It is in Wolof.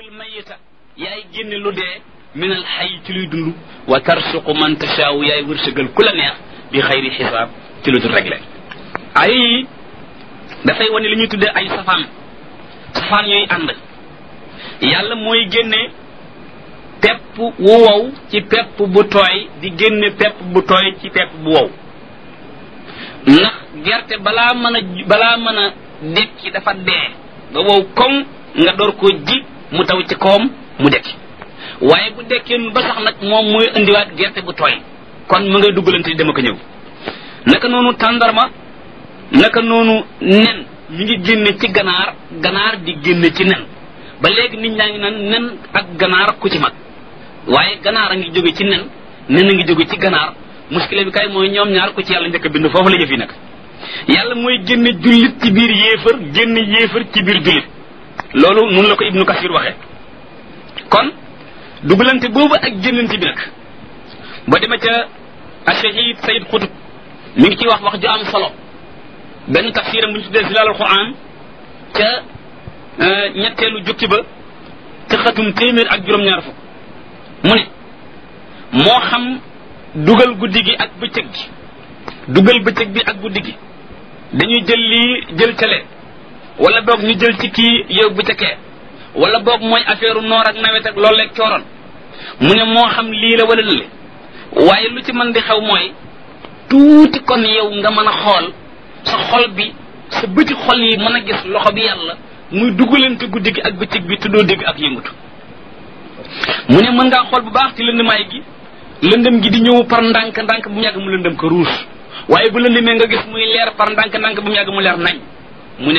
tuxrijul mayita yaay génne lu dee min al xay ci luy dund wa tarsuqu man tashaawu yaay wërsëgal ku la neex bi xayri xisaab ci lu dul réglé ay yi dafay wane li ñuy tuddee ay safaan safaan yooyu ànd yàlla mooy génne pepp wu wow ci pepp bu tooy di génne pepp bu tooy ci pepp bu wow ndax gerte balaa mën a balaa mën a dekki dafa dee ba wow koŋ nga door ko ji mu taw ci kawam mu dekki waaye bu dekkee ba sax nag moom mooy indiwaat gerte bu tooy kon mu ngay duggalante dama ko ñëw naka noonu tàndarma naka noonu nen mi ngi génne ci ganaar ganaar di génne ci nen ba léegi nit ñaa ngi naan nen ak ganaar ku ci mag waaye ganaar a ngi jóge ci nen nen a ngi jóge ci ganaar muskile bi kay mooy ñoom ñaar ku ci yàlla njëkk a bind foofu la jëf yi nag yàlla mooy génne jullit ci biir yéefar génne yéefar ci biir jullit loolu nun la ko ibnu kasir waxe kon dugalante boobu ak génnante bi nag ba dema ca ashahid sayid xutub mi ngi ciy wax wax ju am solo benn tafsiram bu ñu tuddee zilalul quran ca ñetteelu jukki ba ca xatum téeméer ak juróom-ñaar fukk mu ne moo xam dugal guddi gi ak bëccëg gi dugal bëccëg bi ak guddi gi dañuy jël lii jël cale wala boog ñu jël ci kii yóbbu ca kee wala boog mooy affaire noor ak nawet ak loolu leeg cooroon mu ne moo xam lii la wala lële waaye lu ci mën di xew mooy tuuti kon yow nga mën a xool sa xol bi sa bëti xol yi mën a gis loxo bi yàlla muy dugalante guddi gi ak bëccëg bi tuddoo dégg ak yëngutu mu ne mën ngaa xool bu baax ci lëndëmaay gi lëndëm gi di ñëw par ndànk ndànk bu mu yàgg mu lëndëm ko ruus waaye bu lëndëmee nga gis muy leer par ndànk ndànk bu mu yàgg mu leer nañ